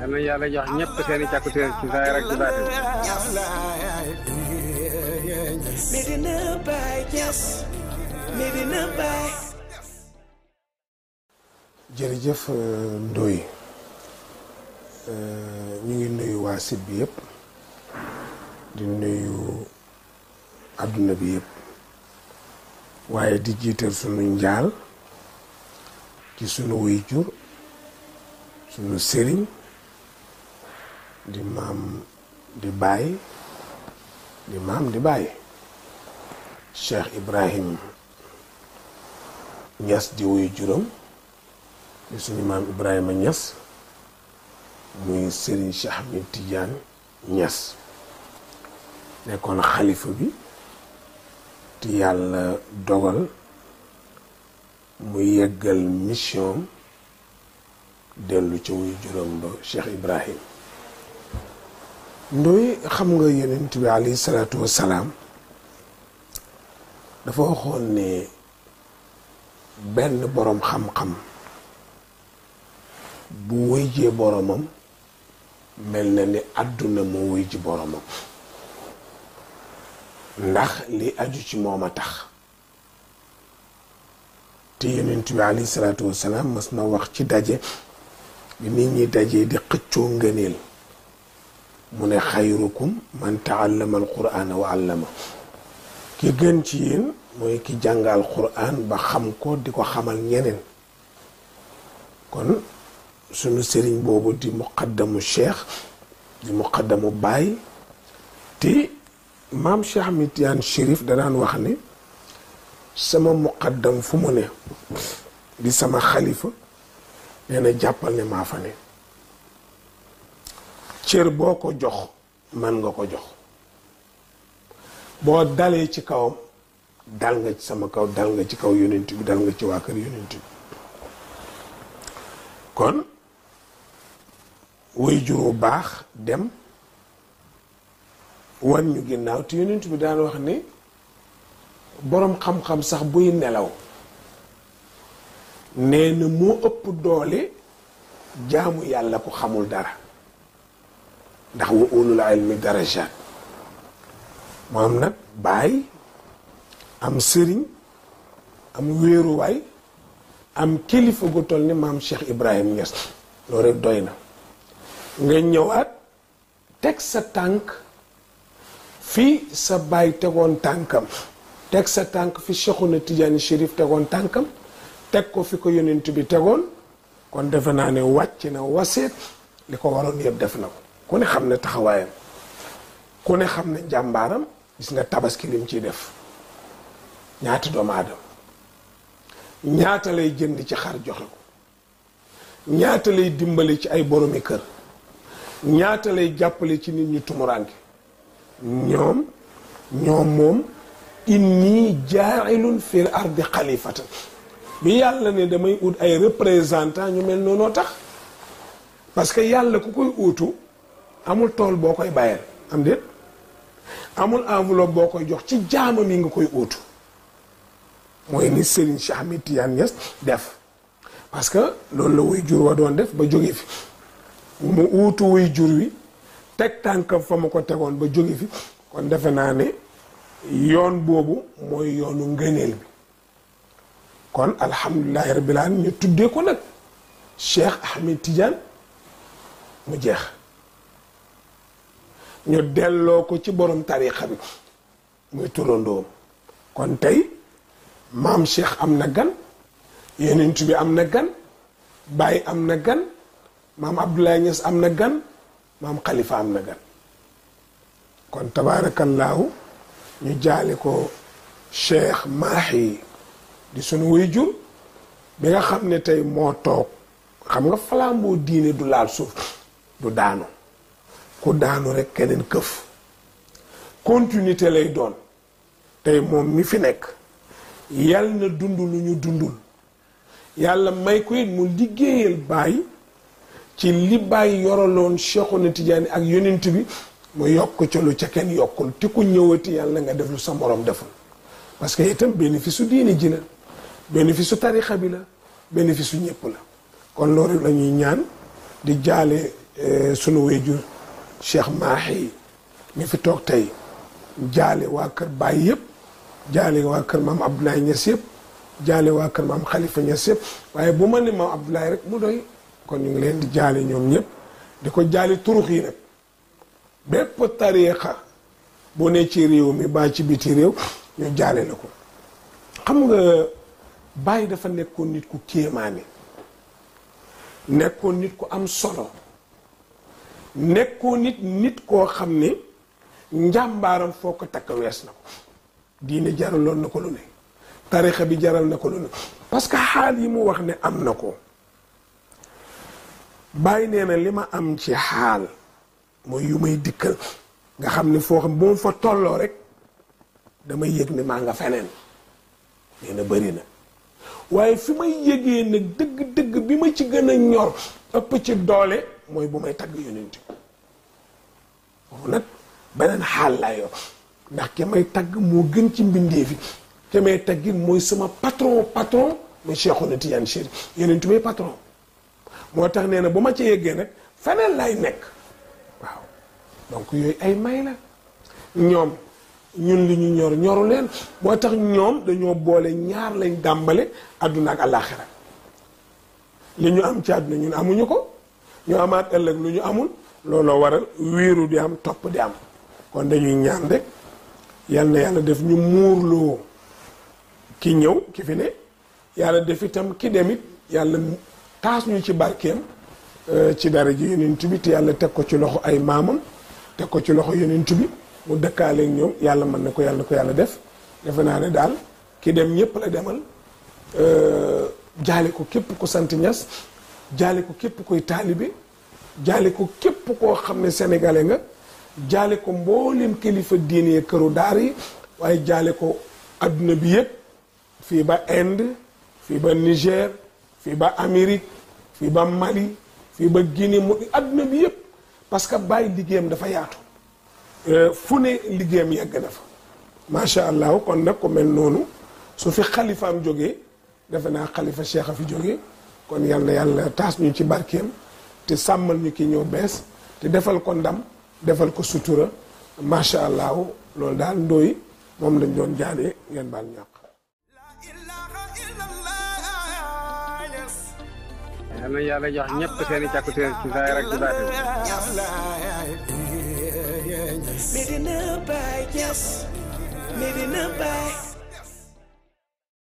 yal na yàlla jox ñëpp seen i càkkutéer ci saa rek ci baatin Medina Baye Niass Medina Baye jërëjëf Ndoye ñu ngi nuyu waa site bi yëpp di nuyu àdduna bi yëpp waaye di jiital sunu njaal ci sunu waajur sunu sëriñ di maam di baay di maam di baay Cheikh Ibrahim Niass di wuyu juróom di suñu maam Ibrahima Niass muy Serigne Cheikh Ahmed Tidiane Niass nekkoon xalifa bi te yàlla dogal mu yeggal mission dellu ca wuy juróom ba Cheikh Ibrahim Ndoye xam nga yonent bi alayhi salaatu wassalaam dafa waxoon ne benn boroom xam-xam bu wëy jee boromam mel na ni àdduna moo wëy ji boromam ndax li aju ci moom a tax te yonent bi alayhi salaatu wassalaam mas na wax ci daje bi nit ñi dajee di xëccoo ngëneel mu ne xayrukum man taallama alqur'ana wa allama ki gën ci yéen mooy ki jàngal qur'an ba xam ko di ko xamal ñeneen kon sunu sëriñ boobu di muqaddamu cheikh di muqaddamu baay te maam Cheikh Ahmed Tidiane Chérif da daan wax ne sama muqaddam fu mu ne di sama xalifa nee na jàppal ne maa fa ne cër boo ko jox man nga ko jox boo dalee ci kawam dal nga ci sama kaw dal nga ci kaw yonent bi dal nga ci waa kër yonent bi kon way juru baax dem wan ñu ginnaaw te yonent bi daan wax ni boroom xam-xam sax buy nelaw nee na moo ëpp doole jaamu yàlla ko xamul dara ndax wa ulul ilmi darajaat mu am nag baay am sëriñ am wéeruwaay am kilifa gu toll ni maam Cheikh Ibrahim Niass loolu rek doy na nga ñëwaat teg sa tànk fii sa baay tegoon tànkam teg sa tànk fi Cheikhuna Tidiane Chérif tegoon tànkam teg ko fi ko yonent bi tegoon kon defe naa ne wàcc na waseet li ko waroon yëpp def na ko ku ne xam ne taxawaayam ku ne xam ne njàmbaaram gis nga tabaski lim ciy def ñaata doomu aadama ñaata lay jënd ci xar joxe ko ñaata lay dimbale ci ay boromi kër ñaata lay jàppale ci nit ñu tumuraanke ñoom ñoom moom inni jaailun fil ardi xalifatan bi yàlla ne damay ut ay représentant ñu mel noonoo tax parce que yàlla ku koy uutu amul tool boo koy bàyyeel am déet amul enveloppe boo koy jox ci jaamam yi nga koy uutu mooy ni Serigne Cheikh Ahmed Tidiane Niass def parce que loolu la wuy jur wa doon def ba jóge fi mu uutu wuy jur wi teg tànkam fa ma ko tegoon ba jóge fi kon defe naa ne yoon boobu mooy yoonu ngëneel bi kon alhamdulilahi rabbil alamin ñu tuddee ko nag Cheikh Ahmed Tidiane mu jeex ñu delloo ko ci borom tarixa bi muy turandoom kon tey maam Cheikh am na gan yonent bi am na gan Baye am na gan maam Abdoulaye Niass am na gan maam Khalifa am na gan kon tabaarakallaahu ñu jaale ko Cheikh Mahi di sunu waajur bi nga xam ne tey moo toog xam nga flambeau diine du laal suuf du daanu ku daanu rek keneen këf continuité lay doon tey moom mi fi nekk yàlla na dund lu ñu dundul yàlla may ko it mu liggéeyal bàyyi ci li bàyyi yoraloon Cheikhuna Tidiane ak yonent bi mu yokk ca lu ca kenn yokkul te ku ñëwati yàlla nga def lu sa morom deful parce que itam bénéfice su diine ji la bénéfice su tarixa bi la bénéfice su ñëpp la kon loolu la ñuy ñaan di jaale sunu wéyjur Cheikh Mahi mi fi toog tey jaale waa kër Baay yëpp jaale waa kër maam Abdoulaye Niass yëpp jaale waa kër maam Khalifa Niass yëpp waaye bu ma ne maam Abdoulaye rek mu doy kon ñu ngi leen di jaale ñoom ñëpp di ko jaale turux yi nag bépp tariixa boo ne ci réew mi baa ci biti réew ñu jaale la ko xam nga Baay dafa nekkoon nit ku kéemaane nekkoon nit ku am solo nekkoon nit nit koo xam ne njàmbaaram foo ko takk wees na ko diine jaraloon na ko lu ne tarixa bi jaral na ko lu ne parce que xaal yi mu wax ne am na ko bàyyi nee na li ma am ci xaal mooy yu may dikkal nga xam ne foo xam bu ma fa tolloo rek damay yëg ne maa nga feneen nee na bëri na waaye fi may yëgee nag dëgg-dëgg bi ma ci gën a ñor ëpp ci doole mooy bu may tagg yonent foofu nag beneen xaal laa yor ndax ki may tagg moo gën ci mbindeef yi ki may taggit mooy sama patron patron mooy Cheikhouna Tidiane Chérif yonent may patron moo tax nee na bu ma ci yeggee nag feneen lay nekk waaw donc yooyu ay may la ñoom ñun li ñu ñor ñoru leen moo tax ñoom dañoo boole ñaar lañ dàmbale àdduna ak àllaaxira li ñu am ci àdduna ñun amuñu ko ñu amaat ëllëg lu ñu amul looloo waral wiiru di am topp di am kon dañuy ñaan rek yal na yàlla def ñu muurloo ki ñëw ki fi ne yàlla def itam ki demit yàlla taas ñu ci barkeem ci dara ji yonent bi te yàlla teg ko ci loxo ay maamam teg ko ci loxo yonent bi mu dëkkaaleeg ñoom yàlla mën na ko yàlla ko yàlla def defe naa ne daal ki dem ñëpp la demal jaale ko képp ku sant ñas jaale ko képp koy taalibe jaale ko képp koo xam ne sénégalais nga jaale ko mboolem kilifa diine këru daar yi waaye jaale ko adduna bi yëpp fii ba Inde fii ba Niger fii ba Amérique fii ba Mali fii ba Guinée mu adduna bi yëpp parce que bàyyi liggéeyam dafa yaatu fu ne liggéeyam yegg na fa macha allah kon nag ko mel noonu su fi xalifaam jógee defe naa xalifa cheikh a fi jógee kon yal na yàlla taas ñu ci barkeem te sàmmal ñu ki ñëw bees te defal ko ndam defal ko sutura macha allah loolu daal ndooy moom lañ doon jaanee ngeen baal ñàq. yal na yàlla jox ñëpp seen i càkkutéer ci saa rek ci baatin Medina Baye, yes. Medina Baye.